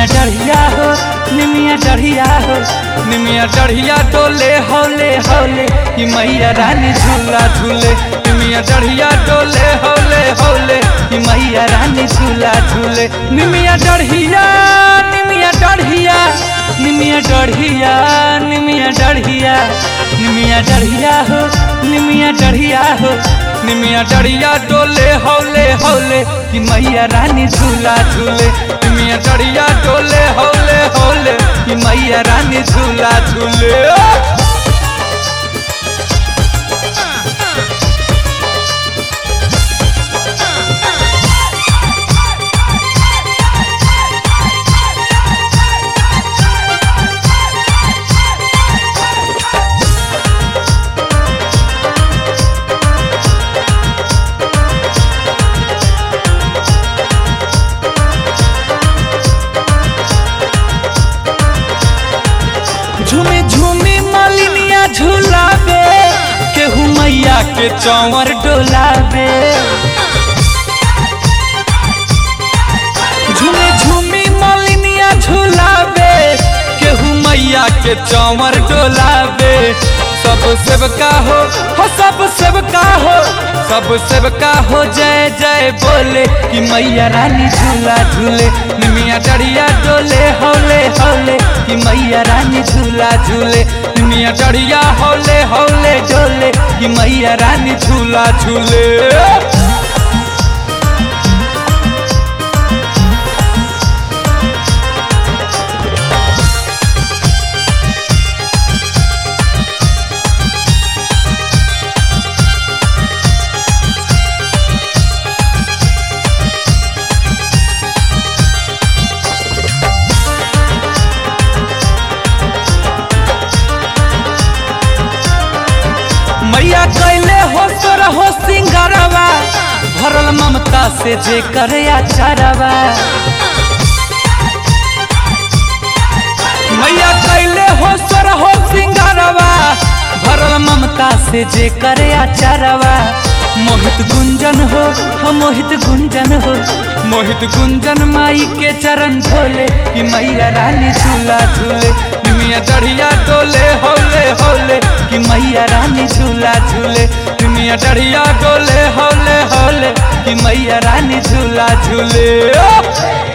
डढ़िया हो निमिया डढ़िया हो निमिया डढ़िया डोले हौले हौले कि मैया रानी झूला झूले निमिया डढ़िया डोले हौले हौले कि मैया रानी झूला झूले निमिया डढ़िया निमिया डढ़िया निमिया डढ़िया निमिया डढ़िया निमिया डढ़िया हो निमिया डढ़िया हो निमिया डढ़िया डोले हौले हौले कि मैया रानी झूला झूले निमिया डढ़िया डोले हौले हौले कि मैया रानी झूला झूले झूमी झूमी मालिनिया झूलावे केहू मैया के चौवर डोलावे झूमी झूमी मालिनिया झूलावे केहू मैया के चौवर डोलावे सब सेवका हो हो सब सेवका हो सब सेवका हो जय जय बोले कि मैया रानी झूला झूले निमिया डढ़िया डोले हौले हौले कि मैया रानी झूला झूले निमिया डढ़िया हौले हौले डोले कि मैया रानी झूला झूले मैया कैले हो तोर हो सिंगारवा भरल ममता से जे करे आचारवा मैया कैले हो तोर हो सिंगारवा भरल ममता से जे करे आचारवा मोहित गुंजन हो हम मोहित गुंजन हो मोहित गुंजन माई के चरण धोले कि मैया रानी झूला झूले निमिया डढ़िया डोले हौले हौले कि मैया रानी झूला झूले निमिया डढ़िया डोले हौले हौले कि मैया रानी झूला झूले ओ!